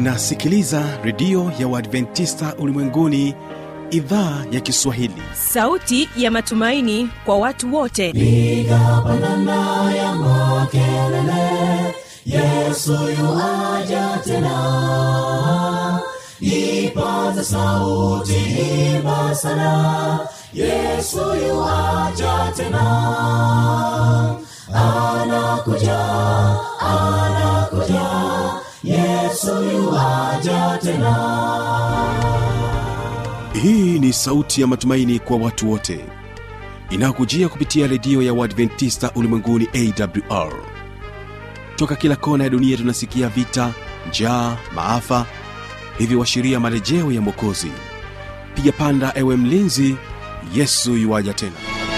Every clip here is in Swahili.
unasikiliza redio ya uadventista ulimwenguni idhaa ya kiswahili sauti ya matumaini kwa watu wote piga pandana ya makelele yesu yuaja tena ipaza sauti imba sana yesu yuaja tena anakuja anakuja yesu yuaja tena hii ni sauti ya matumaini kwa watu wote inayokujia kupitia redio ya uadventista ulimwenguni awr toka kila kona ya dunia tunasikia vita njaa maafa hivyo washiria marejeo ya mwokozi piga panda ewe mlinzi yesu yuwaja tena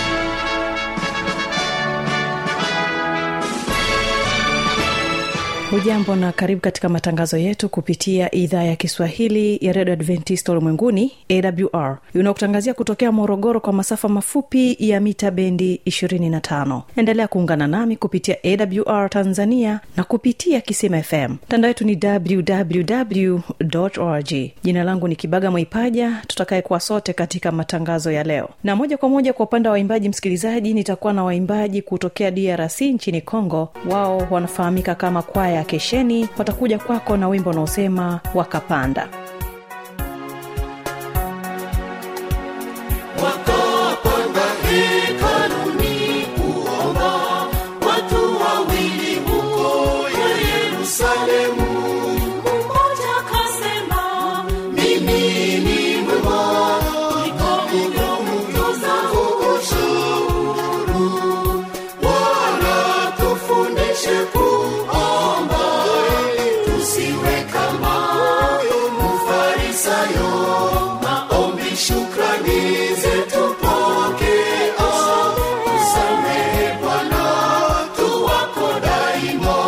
hujambo na karibu katika matangazo yetu kupitia idhaa ya kiswahili ya redio adventista ulimwenguni awr unaokutangazia kutokea morogoro kwa masafa mafupi ya mita bendi 25 endelea kuungana nami kupitia awr tanzania na kupitia kisima fm mtandao wetu ni www org jina langu ni kibaga mwaipaja tutakayekuwa sote katika matangazo ya leo na moja kwa moja kwa upande wa waimbaji msikilizaji nitakuwa na waimbaji kutokea drc nchini congo wao wanafahamika kama kwaya ya kesheni watakuja kwako na wimbo unaosema wakapanda wakapanda hekaluni kuomba watu wawili huko ya yerusalemu mmoja akasema mimi ni mwema kuliko mtoza ushuru wala tufundishe kuomba tusiwe kama mfarisayo maombi shukrani zetu pokea usamehe bwana tu wako daima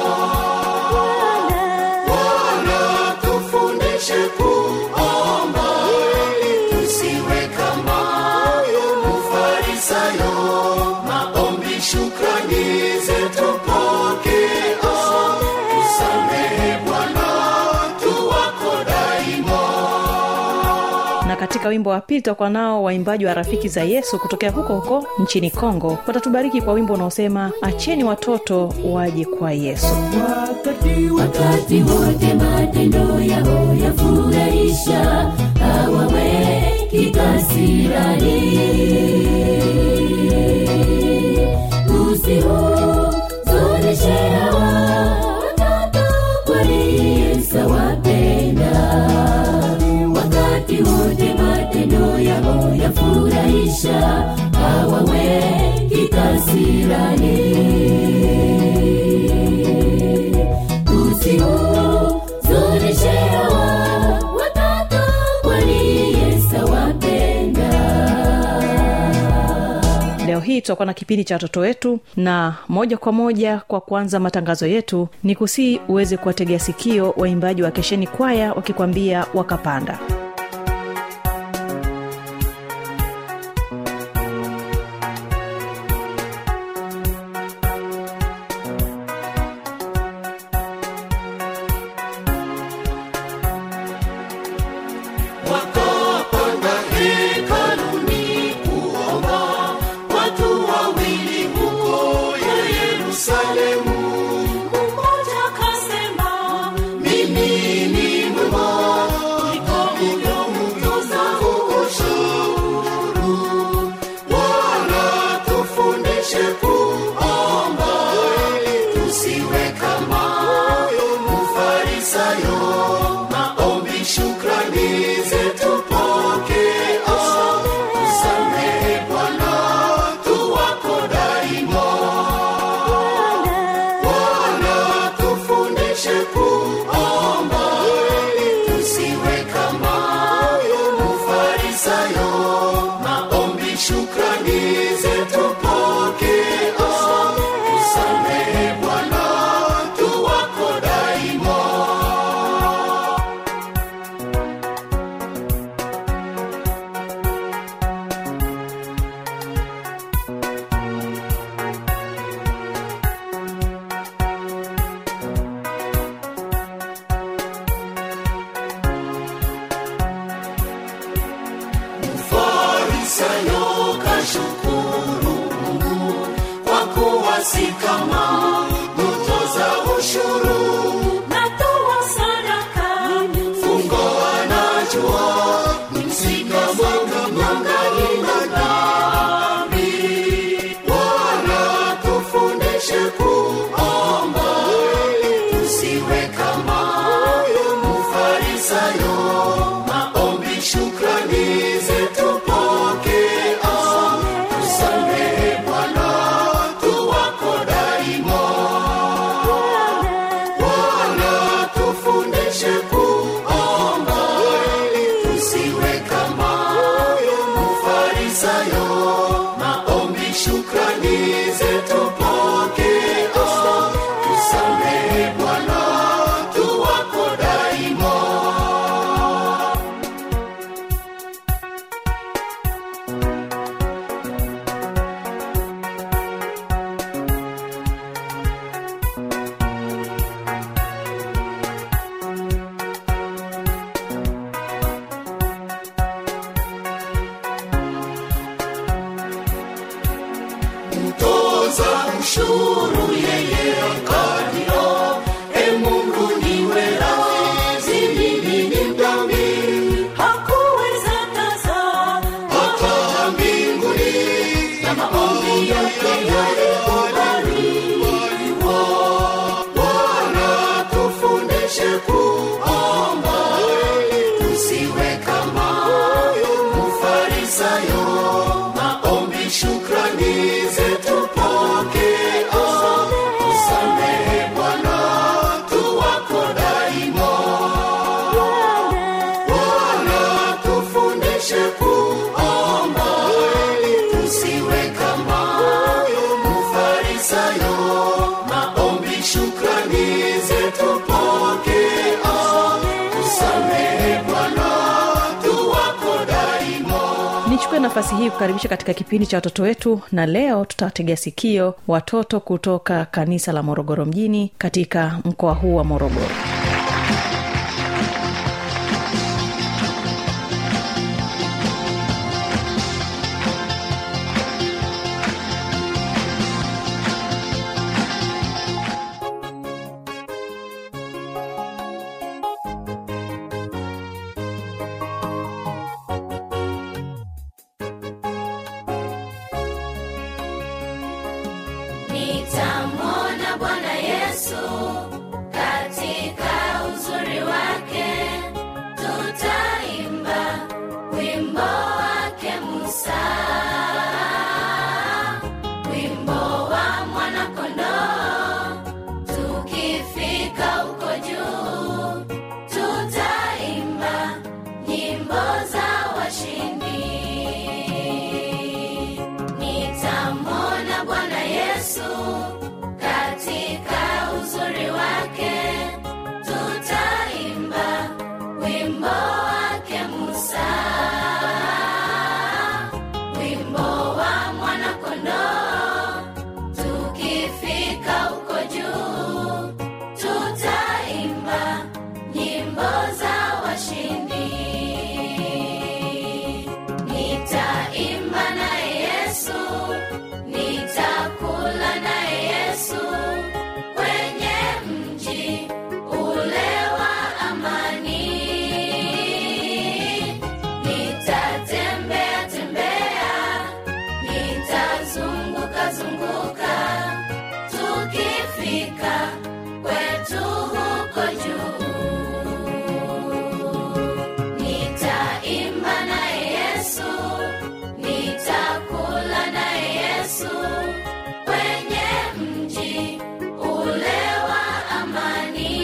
Bwana tufundishe kuomba tusiwe kama mfarisayo maombi shukrani zetu pokea usamehe bwana tu wako daima na katika wimbo wa pili tutakuwa nao waimbaji wa rafiki za yesu kutokea huko huko nchini kongo watatubariki kwa wimbo unaosema acheni watoto waje kwa yesu wakati wote matendo yao yafurahisha hawaweki kasirani usihuzunishe hawa watoto kwani yesu awapenda wakati wote matendo yao yafurahisha hawaweki kasirani usihuzunishe hawa watoto kwani yesu wapenda leo hii tutakuwa na kipindi cha watoto wetu na moja kwa moja kwa kuanza matangazo yetu ni kusii uweze kuwategea sikio waimbaji wa kesheni kwaya wakikwambia wakapanda wakapanda hekaluni kuomba watu wawili huko ya yerusalemu mmoja akasema mimi ni mwema kuliko si kama mtoza ushuru natoa sadaka fungo anajua msika mwanga mwangani na dhambi bwana tufundishe kuomba tusiwe kama mfarisayo maombi shukrani zetu pokea tusamehe bwana tuwako daima bwana tufundishe kuomba tusiwe kama mfarisayo maombi shukrani zetu pokea tusamehe bwana tuwako daima mtoza ushuru yeye akalia e mungu niwe radhi mimi ni mdhambi hakuweza kaza hata mbinguni na maombi yake yalikubaliwa bwana tufundishe kuomba tusiwe kama mfarisayo maombi shukrani zetu pokea tusamehe bwana tuwako daima bwana tufundishe kuomba tusiwe kama mfarisayo maombi shukrani zetu pokea tusamehe bwana tuwako daima nichukue nafasi hii kukaribisha katika kipindi cha watoto wetu na leo tutawategea sikio watoto kutoka kanisa la morogoro mjini katika mkoa huu wa morogoro nitamwona bwana yesu katika uzuri wake tutaimba wimbo wake musa wimbo wa mwanakondoo tukifika huko juu tutaimba nyimbo za washindi nitamwona bwana yesu katika uzuri wake tutaimba wimbo wake musa wimbo wa mwanakondoo tukifika huko juu tutaimba nyimbo za washindi nitaimba naye yesu nitakula naye yesu kwenye mji ule wa amani nitatembea tembea nitazunguka zunguka tukifika kwetu huko juu nitaimba naye yesu nitakula naye yesu kwenye mji ule wa amani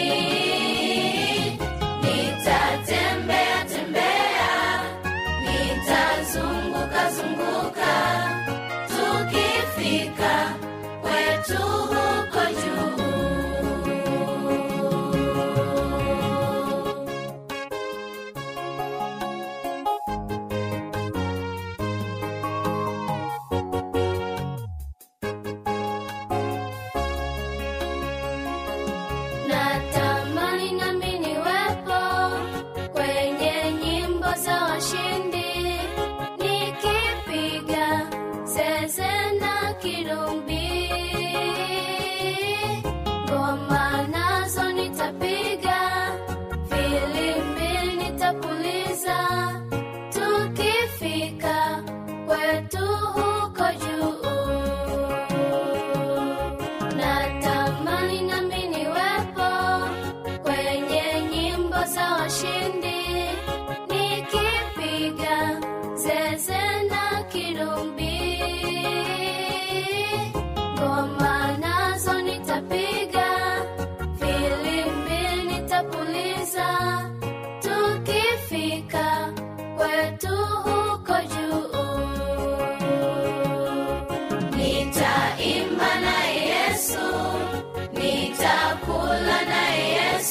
nitatembea tembea nitazunguka zunguka tukifika kwetu huko juu natamani nami niwepo kwenye nyimbo za washindi nikipiga zeze na kirumbi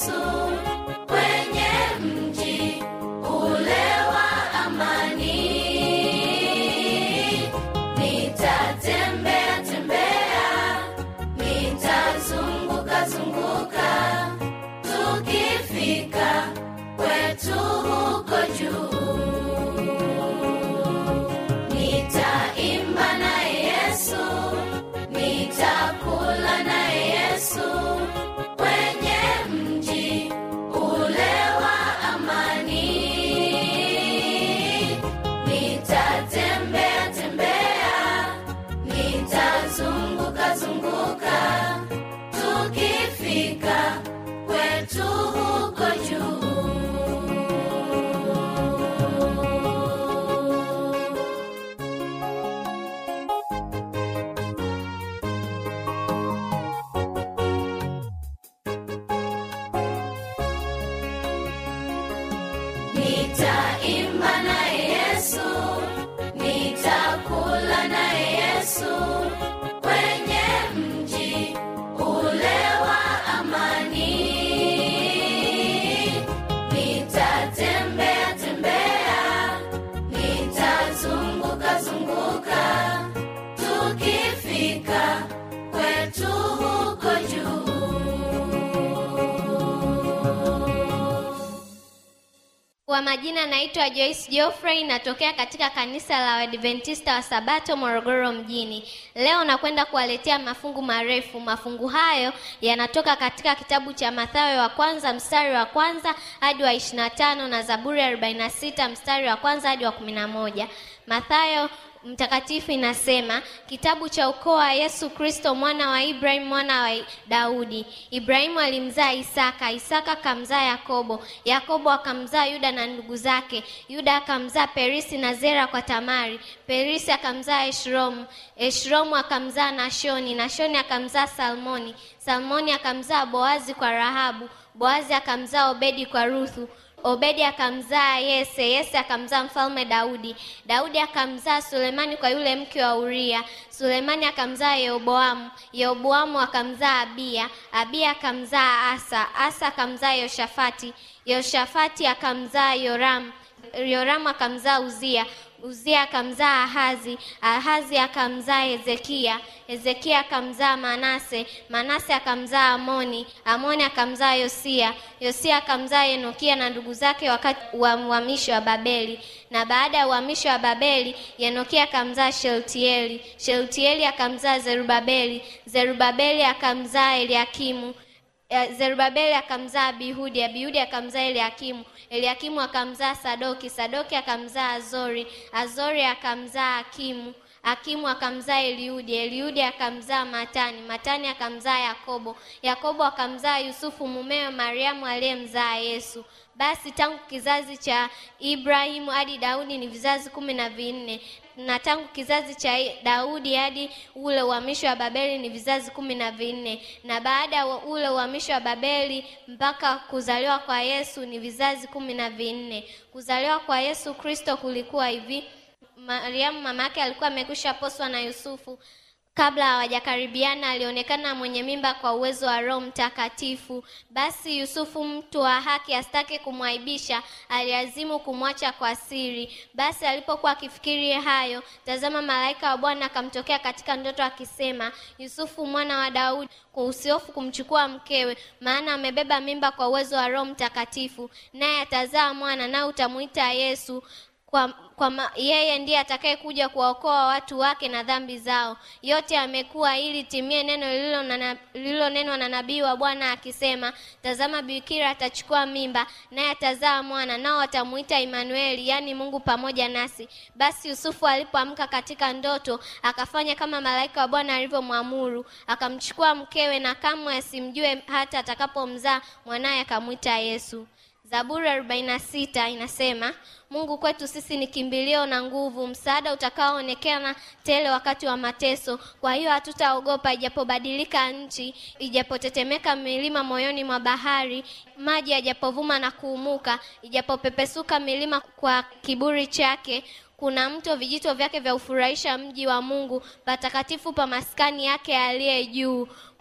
Yesu kwenye mji ule wa amani. Nitatembea tembea, nitazunguka zunguka, tukifika kwetu huko juu. Nitaimba naye Yesu, nitakula naye Yesu kwenye mji ule wa amani. Nitatembea tembea, nitazunguka zunguka, tukifika kwetu huko juu. Nitaimba naye Yesu, nitakula naye Yesu kwenye mji ule wa amani. Nitatembea tembea, nitazunguka zunguka, tukifika kwetu huko juu. Kwa majina naitwa Joyce Geoffrey, natokea katika kanisa la Waadventista wa Sabato Morogoro mjini. Leo nakwenda kuwaletea mafungu marefu. Mafungu hayo yanatoka katika kitabu cha Mathayo wa kwanza mstari wa kwanza hadi wa 25 na Zaburi ya 46 mstari wa kwanza hadi wa 11. Mathayo mtakatifu inasema kitabu cha ukoo wa Yesu Kristo mwana wa Ibrahim mwana wa Daudi. Ibrahimu alimzaa Isaka, Isaka akamzaa Yakobo, Yakobo akamzaa Yuda na ndugu zake, Yuda akamzaa Perisi na Zera kwa Tamari, Perisi akamzaa Eshromu, Eshromu akamzaa Nashoni, Nashoni akamzaa Salmoni, Salmoni akamzaa Boazi kwa Rahabu, Boazi akamzaa Obedi kwa Ruthu, Obedi akamzaa Yese, Yese akamzaa mfalme Daudi, Daudi akamzaa Sulemani kwa yule mke wa Uria, Sulemani akamzaa Yeroboamu, Yeroboamu akamzaa Abiya, Abiya akamzaa Asa, Asa akamzaa Yoshafati, Yoshafati akamzaa Yoramu, Yoramu akamzaa Uzia, Uzia akamzaa Ahazi, Ahazi akamzaa Hezekia, Hezekia akamzaa Manase, Manase akamzaa Amoni, Amoni akamzaa Yosia, Yosia akamzaa Yenokia na ndugu zake wakati wa uhamisho wa Babeli. Na baada ya uhamisho wa Babeli, Yenokia akamzaa Sheltieli, Sheltieli akamzaa Zerubabeli, Zerubabeli akamzaa Eliakimu, Eh, Zerubabeli akamzaa Abihudi, Abihudi akamzaa Eliakimu, Eliakimu akamzaa Sadoki, Sadoki akamzaa Azori, Azori akamzaa Akimu, Akimu akamzaa Eliudi, Eliudi akamzaa Matani, Matani akamzaa Yakobo, Yakobo akamzaa Yusufu mumewe Mariamu aliyemzaa Yesu. Basi tangu kizazi cha Ibrahimu hadi Daudi ni vizazi kumi na vinne na tangu kizazi cha Daudi hadi ule uhamisho wa Babeli ni vizazi kumi na vinne na baada ya ule uhamisho wa Babeli mpaka kuzaliwa kwa Yesu ni vizazi kumi na vinne. Kuzaliwa kwa Yesu Kristo kulikuwa hivi: Mariamu mama yake alikuwa amekwisha poswa na Yusufu kabla hawajakaribiana alionekana mwenye mimba kwa uwezo wa Roho Mtakatifu. Basi Yusufu, mtu wa haki, asitake kumwaibisha, aliazimu kumwacha kwa siri. Basi alipokuwa akifikiri hayo, tazama, malaika wa Bwana akamtokea katika ndoto akisema, Yusufu mwana wa Daudi, usihofu kumchukua mkewe, maana amebeba mimba kwa uwezo wa Roho Mtakatifu, naye atazaa mwana, naye utamuita Yesu kwa, kwa ma, yeye ndiye atakayekuja kuwaokoa watu wake na dhambi zao. Yote yamekuwa ili timie neno lililonenwa na nabii wa Bwana akisema, tazama, bikira atachukua mimba, naye atazaa mwana, nao watamuita Imanueli, yaani Mungu pamoja nasi. Basi Yusufu alipoamka katika ndoto, akafanya kama malaika wa Bwana alivyomwamuru, akamchukua mkewe, na kamwe asimjue hata atakapomzaa mwanaye, akamwita Yesu. Zaburi 46 inasema, Mungu kwetu sisi ni kimbilio na nguvu, msaada utakaoonekana tele wakati wa mateso. Kwa hiyo hatutaogopa, ijapobadilika nchi, ijapotetemeka milima moyoni mwa bahari, maji yajapovuma na kuumuka, ijapopepesuka milima kwa kiburi chake kuna mto vijito vyake vya ufurahisha mji wa Mungu, patakatifu pa maskani yake aliye juu.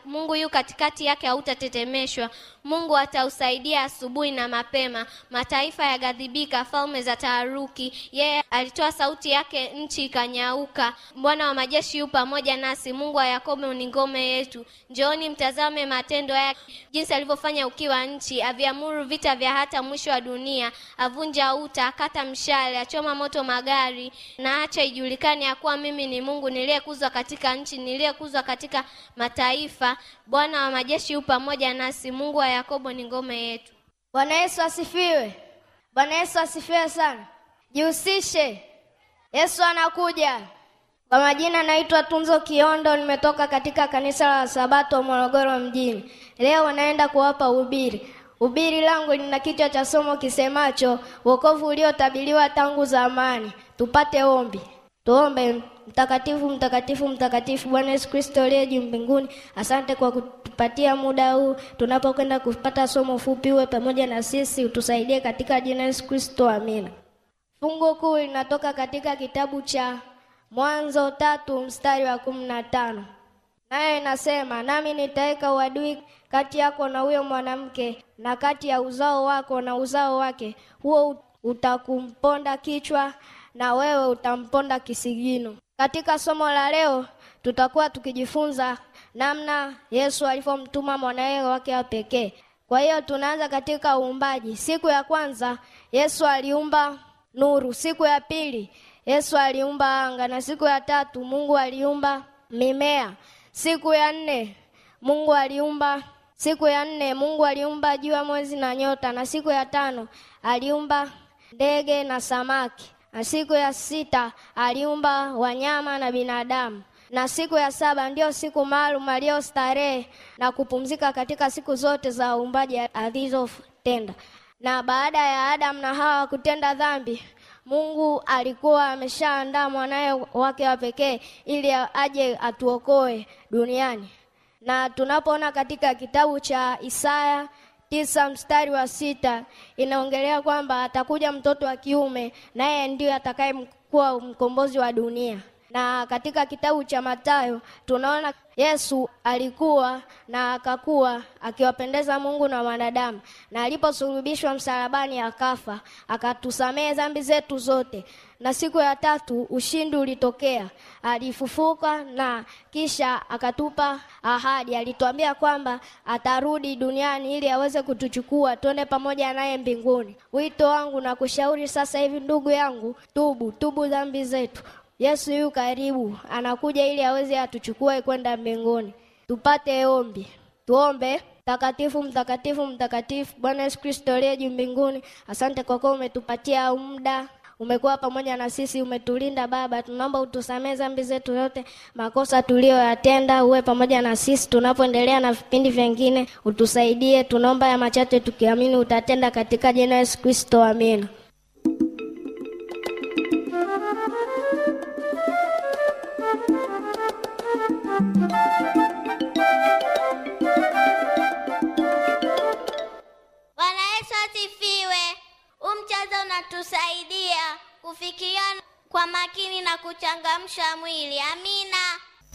mungu yu katikati yake hautatetemeshwa mungu atausaidia asubuhi na mapema mataifa yaghadhibika falme za taharuki yeye alitoa sauti yake nchi ikanyauka bwana wa majeshi yu pamoja nasi mungu wa yakobo ni ngome yetu njooni mtazame matendo yake jinsi alivyofanya ukiwa nchi aviamuru vita vya hata mwisho wa dunia avunja uta akata mshale achoma moto magari na acha ijulikane ya kuwa mimi ni mungu niliyekuzwa katika nchi niliyekuzwa katika mataifa bwana wa majeshi yu pamoja nasi mungu wa yakobo ni ngome yetu Bwana Yesu asifiwe. Bwana Yesu asifiwe sana. Jihusishe, Yesu anakuja. Kwa majina naitwa Tunzo Kiondo, nimetoka katika kanisa la Sabato Morogoro mjini. Leo naenda kuwapa ubiri. Ubiri langu lina kichwa cha somo kisemacho wokovu uliotabiriwa tangu zamani. Tupate ombi. Tuombe. Mtakatifu, mtakatifu, mtakatifu, Bwana Yesu Kristo aliye juu mbinguni, asante kwa kutupatia muda huu tunapokwenda kupata somo fupi. Uwe pamoja na sisi, utusaidie katika jina la Yesu Kristo, amina. Fungu kuu linatoka katika kitabu cha Mwanzo tatu mstari wa kumi na tano nayo inasema, nami nitaweka uadui kati yako na huyo mwanamke na kati ya uzao wako na uzao wake, huo utakumponda kichwa na wewe utamponda kisigino. Katika somo la leo tutakuwa tukijifunza namna Yesu alivyomtuma mwanawe wake wa pekee. Kwa hiyo tunaanza katika uumbaji. Siku ya kwanza Yesu aliumba nuru, siku ya pili Yesu aliumba anga, na siku ya tatu Mungu aliumba mimea. Siku ya nne Mungu aliumba siku ya nne Mungu aliumba jua, mwezi na nyota, na siku ya tano aliumba ndege na samaki, na siku ya sita aliumba wanyama na binadamu, na siku ya saba ndiyo siku maalum aliyostarehe na kupumzika katika siku zote za uumbaji alizotenda. Na baada ya Adamu na Hawa kutenda dhambi, Mungu alikuwa ameshaandaa mwanaye wake wa pekee ili aje atuokoe duniani. Na tunapoona katika kitabu cha Isaya tisa mstari wa sita inaongelea kwamba atakuja mtoto wa kiume naye ndiye atakayekuwa mkombozi wa dunia. Na katika kitabu cha Mathayo tunaona Yesu alikuwa na akakuwa akiwapendeza Mungu na wanadamu, na aliposulubishwa msalabani akafa, akatusamehe dhambi zetu zote, na siku ya tatu ushindi ulitokea, alifufuka na kisha akatupa ahadi. Alituambia kwamba atarudi duniani ili aweze kutuchukua tuende pamoja naye mbinguni. Wito wangu na kushauri sasa hivi, ndugu yangu, tubu, tubu dhambi zetu. Yesu yu karibu, anakuja ili aweze atuchukue kwenda mbinguni. Tupate ombi. Tuombe. Mtakatifu, mtakatifu, mtakatifu, Bwana Yesu Kristo aliye juu mbinguni, asante kwa kuwa umetupatia muda umekuwa pamoja na sisi, umetulinda Baba. Tunaomba utusamee dhambi zetu yote, makosa tuliyoyatenda, uwe pamoja na sisi tunapoendelea na vipindi vingine, utusaidie. Tunaomba ya machache tukiamini utatenda, katika jina la Yesu Kristo, amina. Bwana Yesu asifiwe. Huu mchezo unatusaidia kufikiria kwa makini na kuchangamsha mwili. Amina.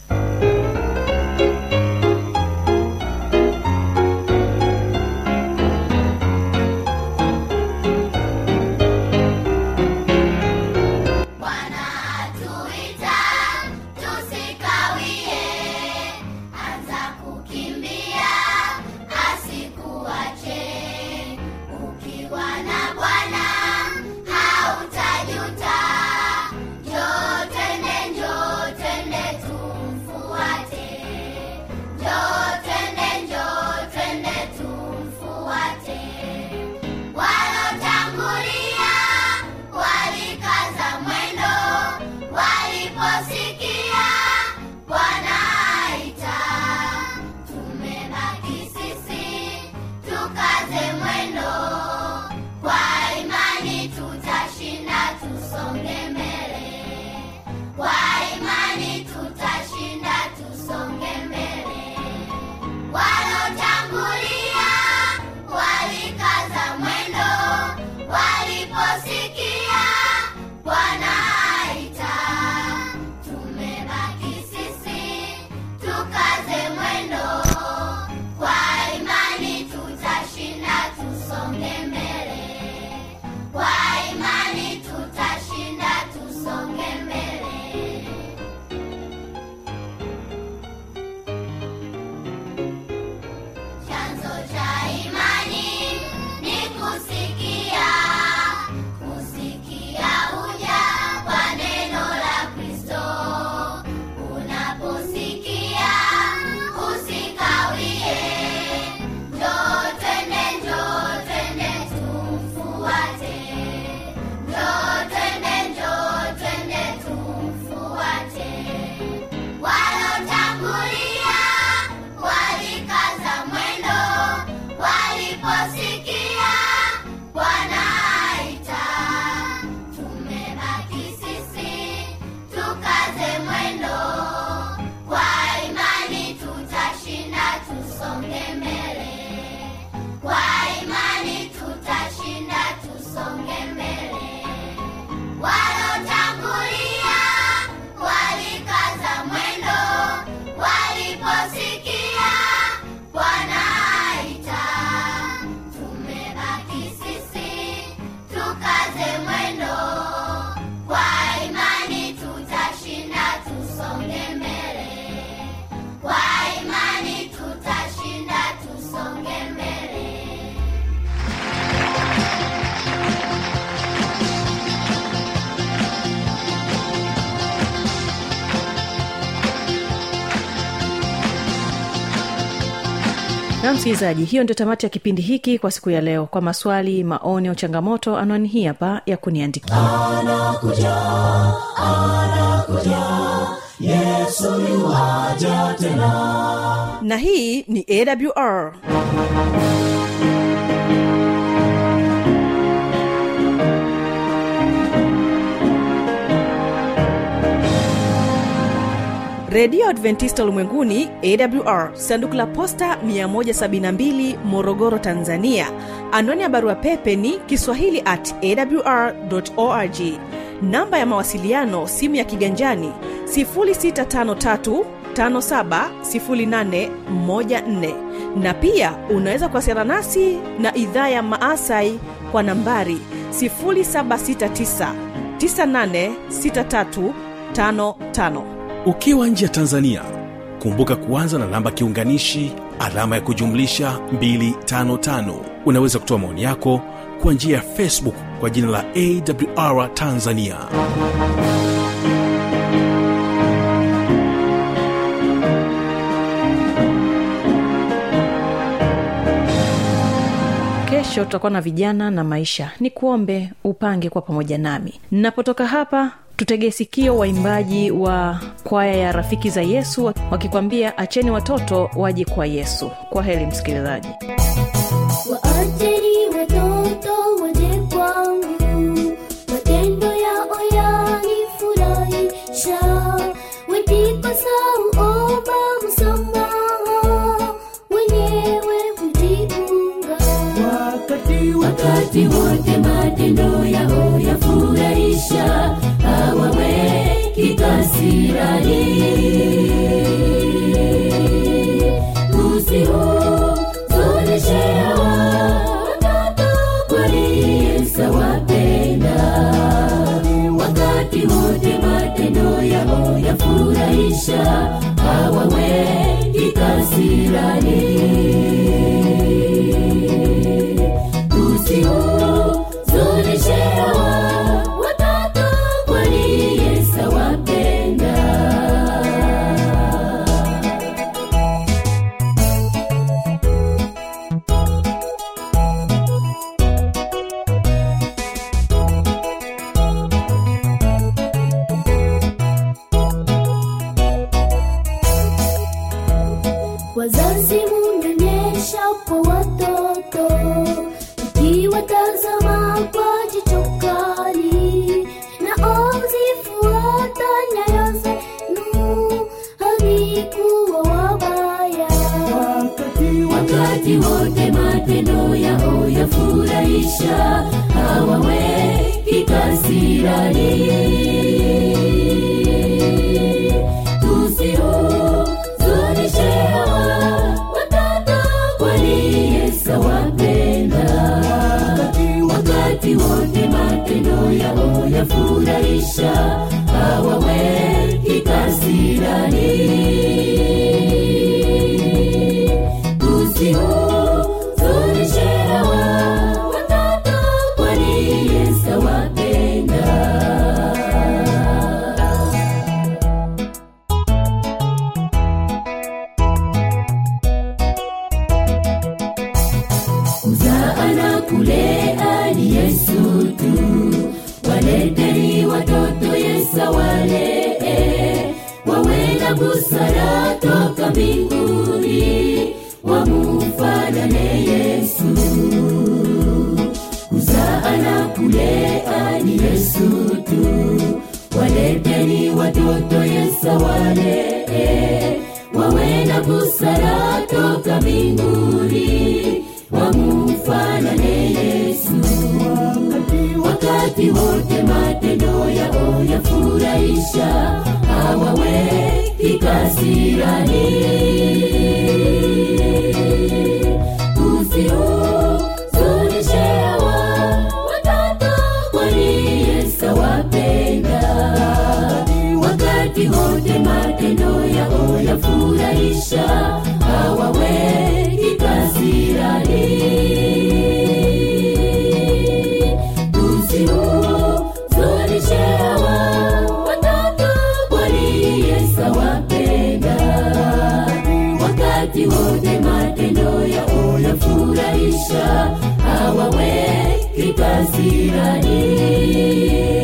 Bwana atuita tusikawie, anza kukimbia asikuache. Ukiwa na Bwana hautajuta. Njoo twende, njoo twende tu na msikilizaji hiyo ndio tamati ya kipindi hiki kwa siku ya leo kwa maswali maoni au changamoto anwani hii hapa ya kuniandikia na hii ni awr redio adventista ulimwenguni awr sanduku la posta 172 morogoro tanzania anwani ya barua pepe ni kiswahili at awr org namba ya mawasiliano simu ya kiganjani 653 570814 na pia unaweza kuwasiliana nasi na idhaa ya maasai kwa nambari 769 986355 ukiwa nje ya tanzania kumbuka kuanza na namba kiunganishi alama ya kujumlisha 255 unaweza kutoa maoni yako kwa njia ya facebook kwa jina la awr tanzania kesho tutakuwa na vijana na maisha ni kuombe upange kwa pamoja nami napotoka hapa tutegee sikio waimbaji wa kwaya ya rafiki za yesu wakikwambia acheni watoto waje kwa yesu kwa heri msikilizaji Waacheni watoto waje kwangu, matendo yao yanifurahisha. Wakikosa huomba msamaha, wenyewe hujiunga. wakati wote matendo yao yafurahisha hawaweki kasirani tusihuzunishe watoto kwani Yesu awapenda wakati wote matendo yao yafurahisha hawaweki kasirani tusihuzunishe watoto kwani Yesu awapenda Wazazi munyonyesha kwa watoto, ukiwatazama kwa jicho kali, na uzifuata nyayo zenu, havikuwa wabaya. wakati wote matendo yao yafurahisha hawaweki kasirani tusihuzunishe watoto kwani Yesu awapenda wakati wote matendo yao yafurahisha hawaweki kasirani tusihuzunishe watoto kwani Yesu awapenda kuzaa na kulea ni Yesu tu, waleteni watoto Yesu awalee, wawe na busara toka mbinguni, wamufanane Yesu. Kuzaa na kulea ni Yesu tu, waleteni watoto Yesu awalee, wawe na busara toka mbinguni, wamufanane Yesu. Wakati wote matendo yao yafurahisha, hawaweki kasirani. Tusihuzunishe watoto, kwani Yesu awapenda wakati wote matendo yao yafurahisha hawaweki kasirani tusihuzunishe watoto kwani Yesu awapenda wakati wote matendo yao maisha hawaweki kasirani